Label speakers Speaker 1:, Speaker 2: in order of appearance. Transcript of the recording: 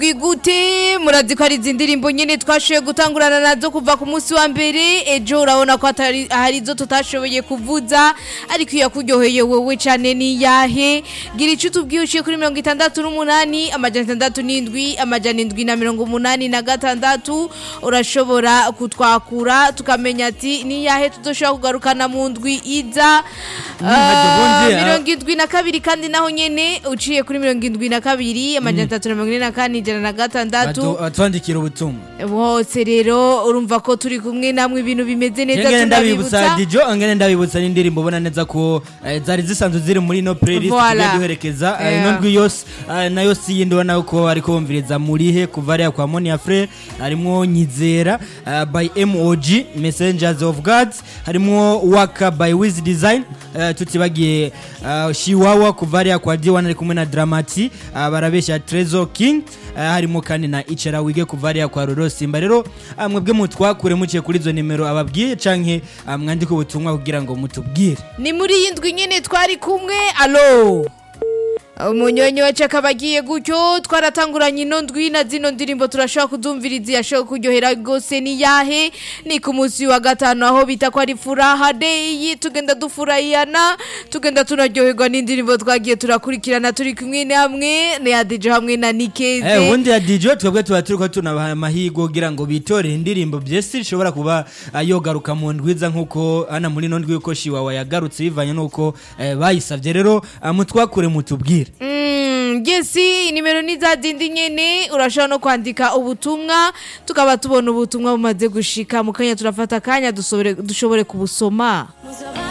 Speaker 1: Gwigute murazi ko ari izi ndirimbo nyene twashoboye gutangurana nazo kuva ku munsi wa mbere ejo urabona ko atari hari izo tutashoboye kuvuza ariko iyo yakuryoheye wewe cane ni yahe gira ico tubwiye uciye kuri mirongo itandatu n'umunani amajana atandatu n'indwi amajana indwi na mirongo umunani na gatandatu urashobora kutwakura tukamenya ati ni yahe tuzoshobora kugarukana mu ndwi iza
Speaker 2: hajya
Speaker 1: Ah,
Speaker 2: ubundi, ah.
Speaker 1: mirongo indwi na kabiri kandi naho nyene uciye kuri mirongo indwi na kabiri amajana atatu na mirongo ine na kane ijana na gatandatu
Speaker 2: batwandikira ubutumwa
Speaker 1: bose rero urumva ko turi kumwe namwe ibintu bimeze neza
Speaker 2: ngene ndabibutsa
Speaker 1: tunabibutsa
Speaker 2: dijo ngene ndabibutsa n'indirimbo ubona neza ko eh, zari zisanzwe ziri muri ino playlist
Speaker 1: Voilà.
Speaker 2: tugiye duherekeza eh,
Speaker 1: Yeah.
Speaker 2: ino ndwi yose eh, nayo si yindi ubona ko ariko bumviriza murihe kuva ariya kwa Monia Frere harimwo Nyizera eh, by MOG Messengers of God harimwo Waka by Wiz Design eh, tutibagiye eh, Shiwawa kuva ariya kwa D1 ari kumwe na Dramati eh, barabesha Trezor King eh, harimo kandi na Ichera Wige kuva ariya kwa Roro Simba rero ah, mwebwe mutwakure muciye kuri izo nimero ababwiye canke ah, mwandike ubutumwa kugira ngo mutubwire
Speaker 1: ni muri iyi ndwi nyene twari kumwe alo umunyonyi wacu akaba agiye gutyo twaratanguranye ino ndwi na zino ndirimbo turashobora kuzumviriza yashobora kuryohera rwose ni yahe ni ku munsi wa gatanu aho bita ko ari furaha deyi tugenda dufurahiyana tugenda tunaryoherwa n'indirimbo twagiye turakurikirana turi kumwe namwe ni adijo hamwe na nikeze
Speaker 2: Eh, ubundi ya DJ twebwe tuba turiko tunabaha amahirwe kugira ngo bitorere indirimbo byese ishobora kuba ah, yogaruka mu ndwiza nk'uko hano muri ino ndwi yuko Shiwawa yagarutse bivanye n'uko eh, bayisavye rero ah, mutwakure mutubwire
Speaker 1: Mm, Jesi nimero ni za zindi nyene urashobora no kwandika ubutumwa tukaba tubona ubutumwa bumaze gushika mu kanya turafata akanya dusobore- dushobore kubusoma